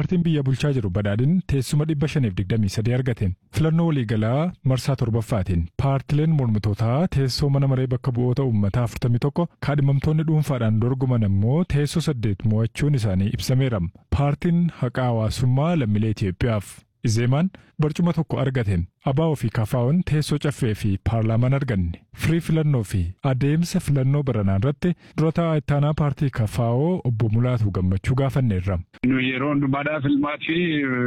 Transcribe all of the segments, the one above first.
paartiin biyya bulchaa jiru badhaadhin teessuma 523 argateen filannoo waliigalaa marsaa torbaffaatiin paartileen mormitootaa teessoo mana maree bakka bu'oota uummataa 41 kaadhimamtoonni dhuunfaadhaan dorgoman immoo teessoo 8 mo'achuun isaanii ibsameera. Paartiin haqaa hawaasummaa lammiilee Itoophiyaaf Izeemaan barcuma tokko argateen abaa ofii kafaa'uun teessoo caffee fi paarlaamaan arganne firii filannoo fi adeemsa filannoo baranaa irratti durataa ittaanaa paartii kafaa'oo obbo Mulaatu gammachuu gaafanneerra. Yeroo hundumaadhaaf filmaa fi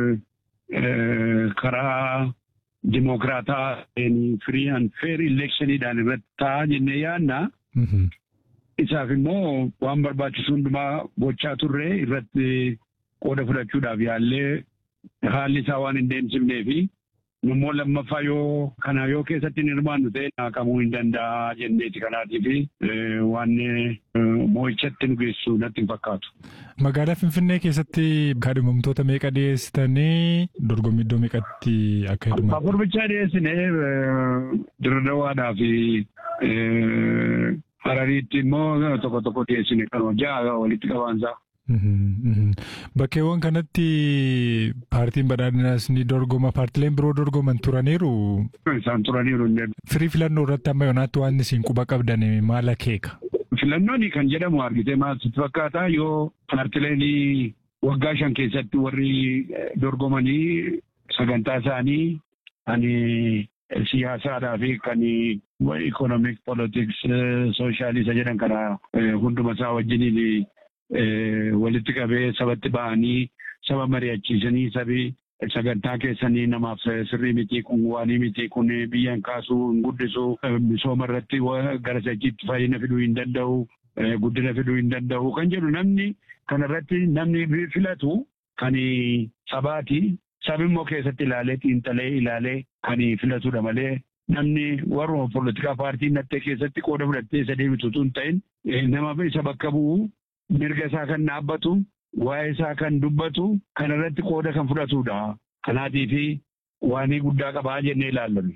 karaa dimokiraataa firii and feer ileekshiniidhaan irratti ta'a jennee yaadna. Isaaf immoo waan barbaachisu hundumaa gochaa turre irratti qooda fudhachuudhaaf yaallee haalli isaa waan hin deemsifnee fi immoo lammaffaa yoo kana yoo keessatti hin hirmaannu ta'e naqamuu hin danda'a jenneeti kanaatii fi waan moo'ichatti nu geessu natti hin fakkaatu. Magaalaa Finfinnee keessatti kaadhimamtoota meeqa dhiyeessitanii dorgommii iddoo meeqatti akka hirmaatan? Afur bichaa dhiyeessinee dirdawaadhaa fi Harariitti immoo tokko tokko dhiyeessine kanuma ja'a walitti qabaansaa. Bakkeewwan kanatti paartiin badhaadhinaas ni dorgoma paartileen biroo dorgoman turaniiru. Isaan turaniiru. Firii filannoo irratti amma yoonaatti waan isin quba qabdan maal akeeka? Filannoon kan jedhamu argitee maal sitti fakkaata yoo paartileen waggaa shan keessatti warri dorgomanii sagantaa isaanii ani siyaasaadhaa fi kan ikonomik politiks sooshaaliisa jedhan kana hunduma isaa wajjiniin walitti qabee sabatti ba'anii saba mari'achiisanii sabi sagantaa keessanii namaaf sirrii miti kun waanii miti kun biyyan kaasuu hin guddisu misooma irratti gara sachiitti fayyina fiduu hin danda'u guddina fiduu hin danda'u kan jedhu namni kanarratti namni filatu kan sabaati sabi immoo keessatti ilaalee xiinxalee ilaalee kan filatudha malee namni warruma poolitikaa paartii nattee keessatti qooda fudhattee isa deebitu tun ta'in nama isa bakka bu'u mirga isaa kan dhaabbatu waa'ee isaa kan dubbatu kan irratti qooda kan fudhatudha. Kanaatii fi waanii guddaa qabaa jennee ilaallanne.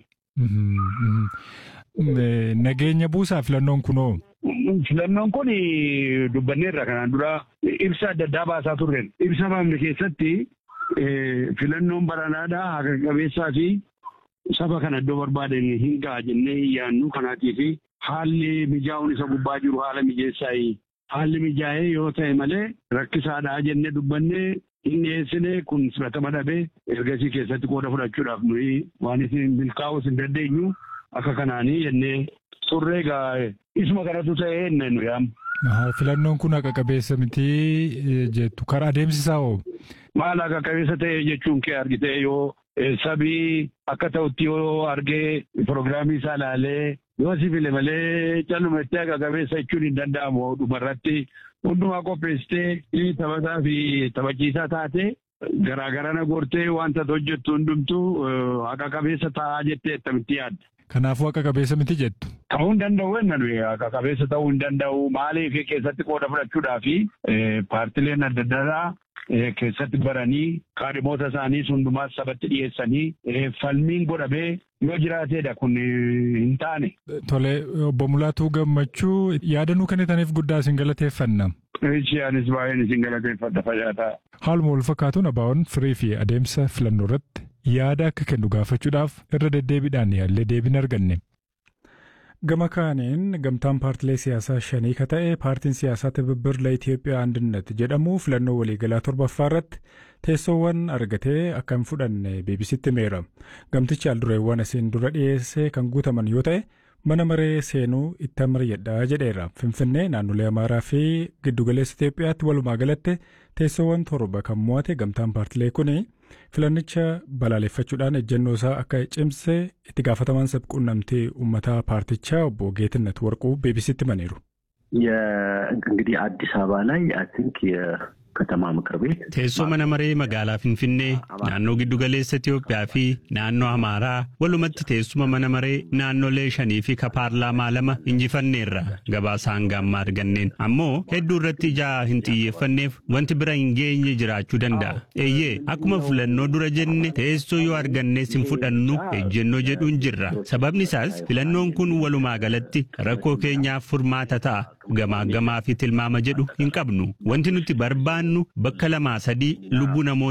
Nageenya buusaa filannoon kunoo. Filannoon kun dubbanneerra kanaan dura ibsa adda addaa baasaa turre. Ibsa baafne keessatti filannoon baranaadhaa haqa qabeessaa fi saba kana iddoo barbaadan hin ga'a jennee hin yaannu kanaatii fi haalli mijaa'uun isa gubbaa jiru haala mijeessaa haalli mijaa'ee yoo ta'e malee rakkisaadhaa jennee dubbannee hin dhiyeessine kun fudhatama dhabee ergasii keessatti qooda fudhachuudhaaf nuyi waan isin milkaa'uus hin dandeenyu akka kanaanii jennee turree egaa isuma kanatu ta'ee inni nu yaam. Filannoon kun haqa qabeessa miti jettu karaa adeemsisaa hoo? Maal haqa qabeessa ta'e jechuun kee argitee yoo sabii akka ta'utti yoo argee piroogiraamii isaa ilaalee yoo si file malee calluma itti haqa qabeessa jechuun hin danda'amu dhumarratti hundumaa qopheessitee taphataa fi taphachiisaa taate garaagarana gortee wanta hojjettu hundumtuu haqa qabeessa ta'aa jettee akkamitti yaadda. Kanaafuu haqa qabeessa miti jettu. Ta'uu hin danda'u jenna nuyi haqa qabeessa ta'uu hin danda'u maaliif keessatti qooda fudhachuudhaa fi paartileen adda addaa keessatti baranii kaadhimoota isaanii hundumaas sabatti dhiyeessanii falmiin godhamee yoo jiraateedha kun hin taane. Tole obbo Mulaatuu Gammachuu yaadannoo kennitaniif guddaa isin galateeffanna. Isheenis baay'een isin galateeffadha fayyaata. Haaluma wal fakkaatuun abaa'oon firii fi adeemsa filannoo irratti yaada akka kennu gaafachuudhaaf irra deddeebiidhaan yaallee deebiin arganne. Gama kaaniin gamtaan paartilee siyaasaa shanii ka ta'e paartiin siyaasaa tibibbirla Itoophiyaa Andinnat jedhamu filannoo waliigalaa torbaffaa irratti teessoowwan argatee akka hin fudhanne beebisitti himeera. Gamtichi aldureewwan asiin dura dhiyeessee kan guutaman yoo ta'e mana maree seenuu itti mari'adhaa jedheera. Finfinnee naannolee Amaaraa fi giddugaleessa Itoophiyaatti walumaa galatti teessoowwan torba kan mo'ate gamtaan paartilee kuni filannicha balaaleffachuudhaan ejjennoo isaa akka cimse itti gaafatamaan sabquunnamtii uummataa paartichaa obbo Geetነት Warquu beebisitti himaniiru. እንግዲህ አዲስ አበባ ላይ አይ ቲንክ ከተማ ምክር ቤት teessoo mana maree magaalaa Finfinnee naannoo giddugaleessa Itoophiyaa fi naannoo Amaaraa walumatti teessuma mana maree naannolee shanii fi ka paarlaamaa lama injifanneerra gabaasa hanga ammaa arganneen ammoo hedduu irratti ijaa hin xiyyeeffanneef wanti bira hin geenye jiraachuu danda'a. Eeyyee akkuma filannoo dura jenne teessoo yoo argannees hin fudhannu ejjennoo jedhuun jirra. Sababni isaas filannoon kun walumaa galatti rakkoo keenyaaf furmaata ta'a. Gamaa gamaa fi tilmaama jedhu hin qabnu. Wanti nuti barbaannu bakka lamaa sadii lubbuu namoota